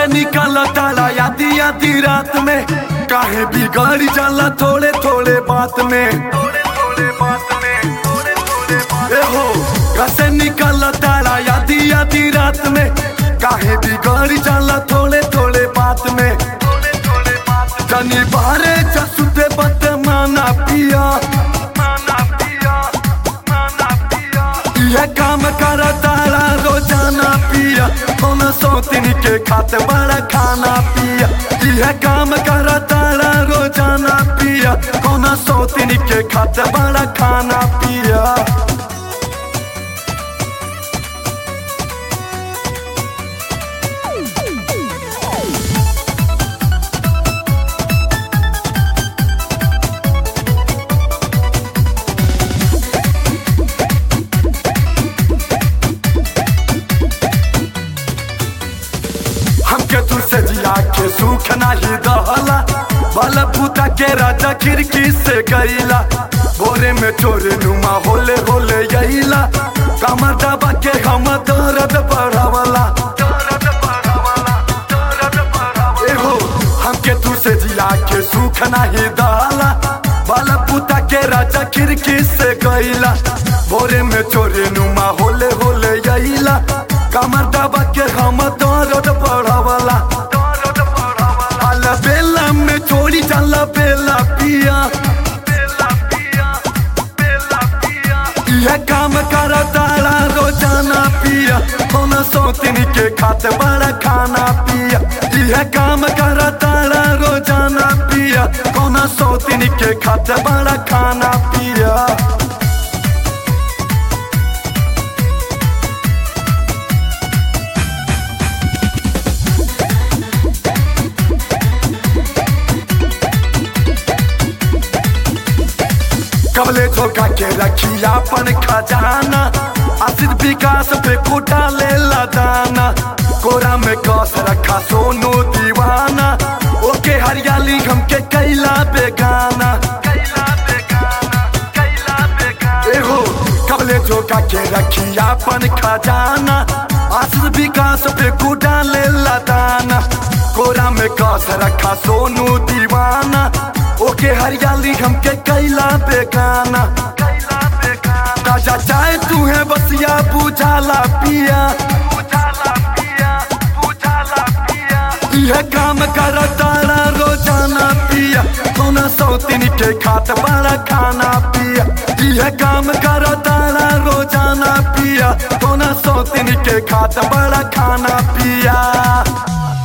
कैसे निकल ताला यादी यादी रात में काहे बिगड़ जाला थोड़े थोड़े बात में ए हो कैसे निकल ताला यादी यादी रात में काहे बिगड़ जाला थोड़े थोड़े बात में जनी बारे जसुते बत माना पिया यह काम कर तारा रोजाना पिया कौन सौतिन के खाते बड़ा खाना पिया यह काम कर तारा रोजाना पिया कौन सौतिन के खाते बड़ा खाना पिया हमके तू से जिया के सुख नहीं दहला बल पुता के राजा खिड़की से गईला भोरे में चोरे नुमा होले होले यहीला कमर दबा के हम दर्द बढ़ावला ए हो हमके तू से जिया के सुख नहीं दहला बल पुता के राजा खिड़की से गईला भोरे में चोरे नुमा होले होले यहीला कमर दबा के हम दर्द बढ़ावला अल बेला में छोड़ी जाला बेला पिया यह काम कर तारा रोजाना पिया कौन सौतिन के खाते बड़ा खाना पिया यह काम कर तारा रोजाना पिया कौन सौतिन के खाते बड़ा खाना पिया कबले धोखा के रखी अपन खजाना आसिद विकास पे कोटा ले दाना कोरा में कस रखा सोनू दीवाना ओके हरियाली हमके कैला बेगाना ए हो कबले धोखा के रखी अपन खजाना आसिद विकास पे कोटा ले दाना कोरा में कस रखा सोनू दीवाना ओके हरियाली हमके कैला बेगाना राजा चाहे तू है बसिया बुझाला पिया यह काम कर तारा रोजाना पिया कौन सौतिन के खात बड़ा खाना पिया यह काम कर तारा रोजाना पिया कौन सौतिन के खात बड़ा खाना पिया